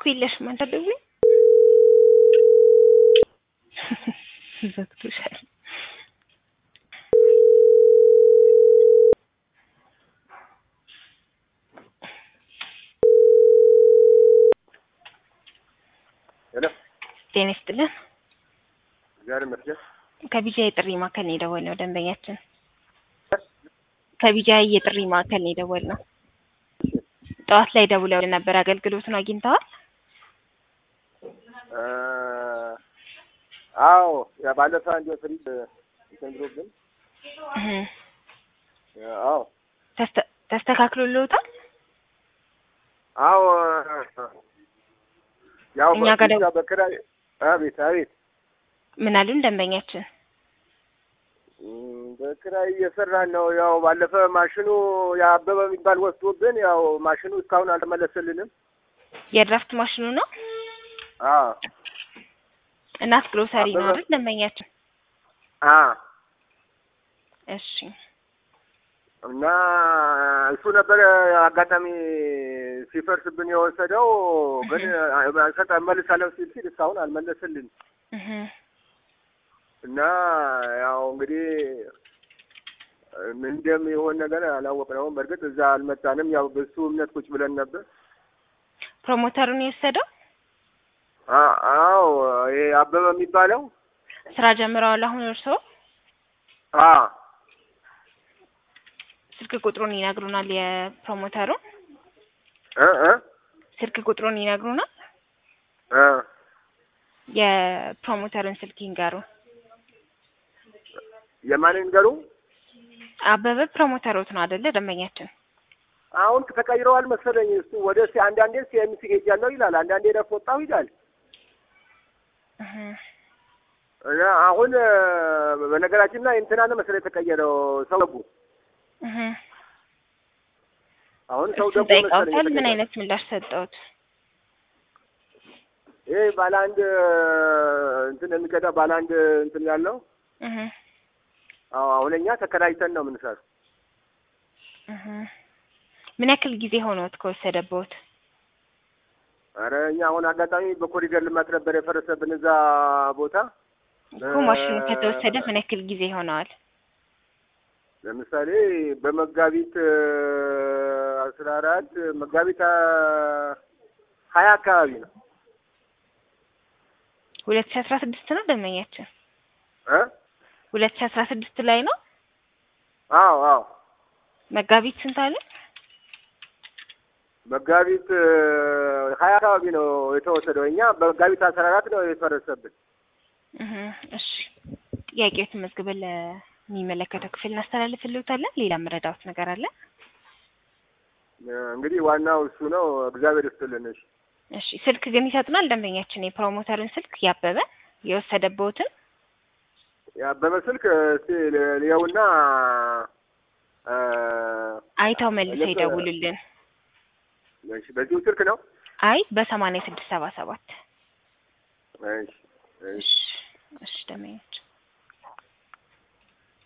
እኮ የለሽም አንተ ደውይ ዘግቶሻል። ሄሎ ጤና ይስጥልን። እግዚአብሔር ይመስገን። ከቢጃ የጥሪ ማዕከል ነው የደወልነው ደንበኛችን ከቢጃ የጥሪ ማዕከል ነው የደወልነው። ጠዋት ላይ ደውለው ነበር። አገልግሎቱን አግኝተዋል? እ አዎ ያ ባለፈ አንድ ፍሪጅ እንትን ብሎብን እህ አዎ ተስተ- ተስተካክሎልዎታል? አዎ ያው እኛ ጋር ብቻ በክራይ አቤት አቤት ምን አሉን ደንበኛችን? እም፣ በክራይ እየሰራን ነው። ያው ባለፈ ማሽኑ የአበበ የሚባል ወስዶብን ያው ማሽኑ እስካሁን አልተመለሰልንም። የድራፍት ማሽኑ ነው አዎ እናት ግሮሰሪ ነው አበበ- አይደል ደንበኛችን? አ እሺ እና እሱ ነበረ አጋጣሚ ሲፈርስብን የወሰደው ግን ሰጠ መልሳለሁ ሲል ሲል እስካሁን አልመለስልን እህ እና ያው እንግዲህ ምን እንደሚሆን ነገር አላወቅነውም። በእርግጥ እዛ አልመጣንም። ያው በሱ እምነት ቁጭ ብለን ነበር። ፕሮሞተሩን የወሰደው አ- አዎ ይሄ አበበ የሚባለው ስራ ጀምረዋል አሁን እርስዎ? አ ስልክ ቁጥሩን ይነግሩናል የፕሮሞተሩን እ እ ስልክ ቁጥሩን ይነግሩናል እ የፕሮሞተርን ስልክ ይንገሩ የማንን ገሩ አበበ ፕሮሞተሮት ነው አይደለ ደንበኛችን አሁን ተቀይረዋል መሰለኝ። እሱ ወደ ሲ አንዳንዴ ሲኤምሲ ሄጃለሁ ይላል፣ አንዳንዴ ረፍ ወጣሁ ይላል። እህ እና አሁን እ፣ በነገራችን ላይ እንትና ነው መሰለኝ የተቀየረው ሰው ደጉ። እህ አሁን ሰው እሱን ደጉ መሰለኝ ጠይቀውታል ምን የተቀየረው። አይነት ምላሽ ሰጠውት ይሄ ባለ አንድ እ፣ እንትን የሚቀዳ ባለ አንድ እንትን ያለው እህ አዎ፣ አሁን እኛ ተከራይተን ነው የምንሰራው። እህ ምን ያክል ጊዜ ሆኖት ከወሰደበት አረ እኛ አሁን አጋጣሚ በኮሪደር ልማት ነበር የፈረሰብን እዛ ቦታ። እኮ ማሽኑ ከተወሰደ ምን ያክል ጊዜ ሆነዋል ለምሳሌ በመጋቢት እ፣ አስራ አራት መጋቢት አ፣ ሀያ አካባቢ ነው ሁለት ሺ አስራ ስድስት ነው ደንበኛችን እ ሁለት ሺ አስራ ስድስት ላይ ነው አዎ አዎ መጋቢት ስንት አለ መጋቢት እ፣ ሀያ አካባቢ ነው የተወሰደው። እኛ በመጋቢት አስራ አራት ነው የፈረሰብን። እህ እሺ ጥያቄዎትን መዝግበን ለሚመለከተው ክፍል እናስተላልፍልዎታለን ሌላ መረዳዎት ነገር አለ እ፣ እንግዲህ ዋናው እሱ ነው። እግዚአብሔር ይስጥልን። እሺ እሺ ስልክ ግን ይሰጡናል ደንበኛችን የፕሮሞተርን ስልክ ያበበ የወሰደበትን ያበበ ስልክ እስቲ ል- ልየውና እ፣ አይተው መልሰው ልክ- ይደውሉልን እሺ በዚሁ ስልክ ነው። አይ በሰማንያ ስድስት ሰባ ሰባት እሺ እሺ እሺ እሺ ደንበኛችን